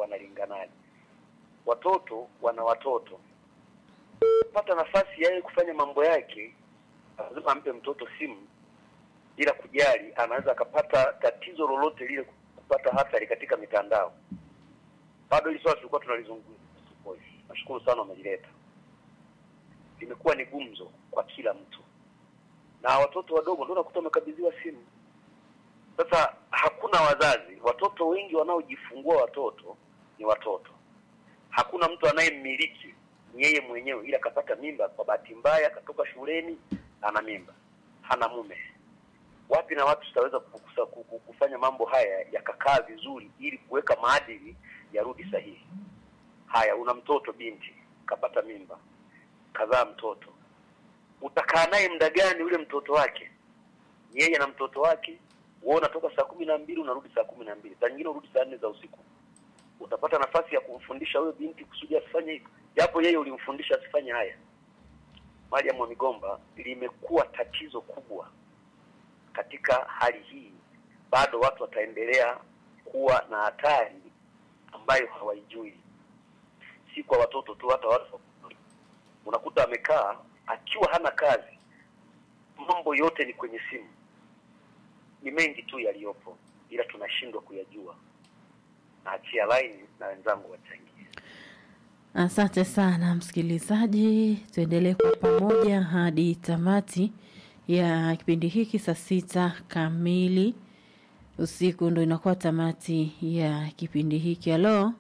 wanalinganaje. Watoto wana watoto, pata nafasi yeye kufanya mambo yake, lazima ampe mtoto simu bila kujali, anaweza akapata tatizo lolote lile, kupata hatari katika mitandao. Bado hili swala tulikuwa tunalizungumza. Nashukuru sana wamelileta, limekuwa ni gumzo kwa kila mtu, na watoto wadogo ndio nakuta wamekabidhiwa simu. Sasa hakuna wazazi, watoto wengi wanaojifungua watoto ni watoto. Hakuna mtu anayemmiliki ni yeye mwenyewe, ila akapata mimba kwa bahati mbaya, akatoka shuleni ana mimba, hana mume. Wapi na wapi tutaweza kukusa- ku- kufanya mambo haya yakakaa vizuri, ili kuweka maadili yarudi sahihi? Haya, una mtoto binti kapata mimba, kazaa mtoto, utakaa naye muda gani yule mtoto wake? Ni yeye na mtoto wake wewe unatoka saa kumi na mbili unarudi saa kumi na mbili saa nyingine urudi saa nne za usiku. Utapata nafasi ya kumfundisha huyo binti kusudi asifanye hivyo, japo yeye ulimfundisha asifanye haya. Mariam wa Migomba, limekuwa tatizo kubwa katika hali hii. Bado watu wataendelea kuwa na hatari ambayo hawaijui, si kwa watoto tu, hata watu unakuta amekaa akiwa hana kazi, mambo yote ni kwenye simu ni mengi tu yaliyopo, ila tunashindwa kuyajua. Naachia line na wenzangu wachangie. Asante sana msikilizaji, tuendelee kwa pamoja hadi tamati ya kipindi hiki saa sita kamili usiku, ndo inakuwa tamati ya kipindi hiki. Halo,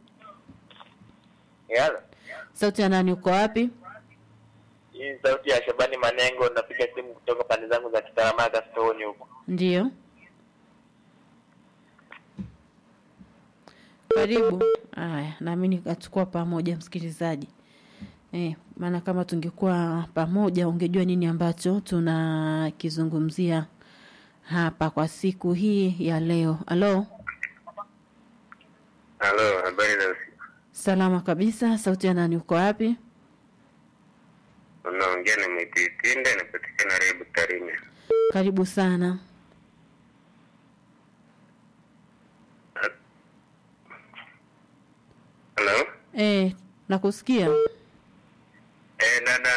Yala. sauti ya nani? Uko wapi? Hii ni sauti ya Shabani Manengo, napiga simu kutoka pande zangu za Kitaramaga Stone huko. Ndiyo, karibu. Haya, naamini kachukua pamoja msikilizaji. Eh, maana kama tungekuwa pamoja ungejua nini ambacho tunakizungumzia hapa kwa siku hii ya leo. Halo, Halo, habari za usiku. salama kabisa. Sauti ya nani? Uko wapi? Unaongea na Mwititinde, napatikana Rebu Tarime. Karibu sana. Halo? Eh, nakusikia. Eh, dada.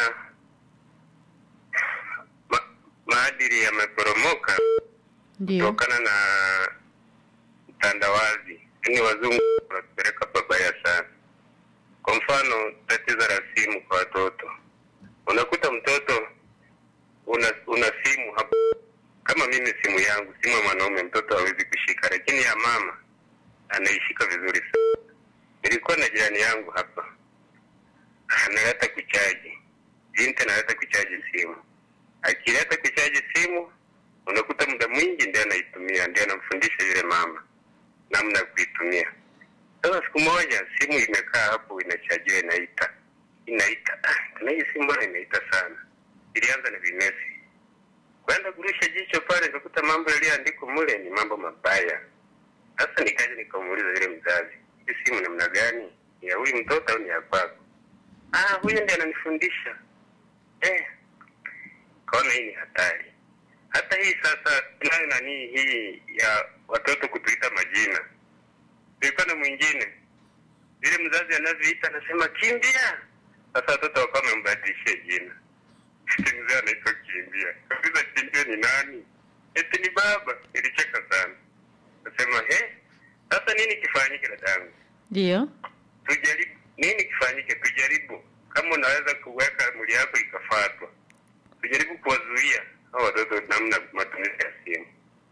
Ma, maadili yameporomoka Ndio, kutokana na utandawazi. Yaani wazungu wanatupeleka pabaya sana. Kwa mfano, tatizo la simu kwa watoto. Unakuta mtoto una una simu hapo. Kama mimi simu yangu, simu ya mwanaume mtoto hawezi kushika, lakini ya mama anaishika vizuri sana. Nilikuwa na jirani yangu hapa, analeta kuchaji, binti analeta kuchaji simu. Akileta kuchaji simu, unakuta muda mwingi ndiye anaitumia, ndiye anamfundisha yule mama namna ya kuitumia. Sasa siku moja simu imekaa hapo, inachajiwa, inaita inaita, ah, na hii simu bwana inaita sana. Ilianza na vimesi, kwenda kurusha jicho pale, nikakuta mambo yaliyoandikwa mule ni mambo mabaya. Sasa nikaja nikamuuliza yule mzazi, hii simu namna gani? Ni ya huyu mtoto au ni ya kwako? Ah, huyu ndiye ananifundisha. Eh, kaona hii ni hatari. Hata hii sasa tunayo nani hii ya watoto kutuita majina. Nilikuwa na mwingine yule mzazi anavyoita anasema kimbia. Sasa watoto wakawa wamembadilishia jina. Eti mzee anaitwa kimbia. Kabisa kimbia ni nani? Eti ni baba. Nilicheka sana. Nasema he, sasa nini kifanyike dadangu? ndio. Tujaribu nini kifanyike? Tujaribu kama unaweza kuweka mwili yako ikafatwa, tujaribu kuwazuia hao watoto namna matumizi ya simu,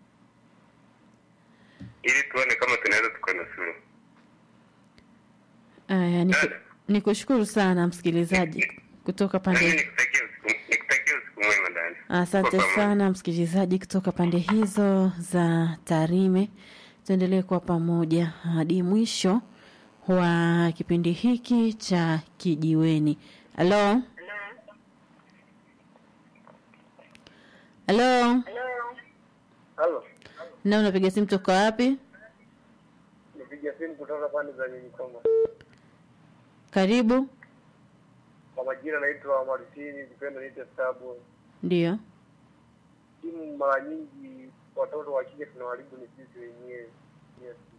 ili tuone kama tunaweza tukanusuru. Aya, niku, Dada. nikushukuru sana msikilizaji kutoka Nami pande nikutakia usiku nikutakia usiku mwema dada. Asante Kwa pamoja. sana msikilizaji kutoka pande hizo za Tarime. Tuendelee kuwa pamoja hadi mwisho wa kipindi hiki cha Kijiweni. Halo, halo, Halo, na unapiga simu toka wapi? nipiga simu kutoka pande za Nyenyikongo. Karibu. Kwa majina naitwa Martini, kipenda niite Stabu. Ndio, Simu mara nyingi watoto wa kike tunawaribu ni sisi wenyewe. Yes.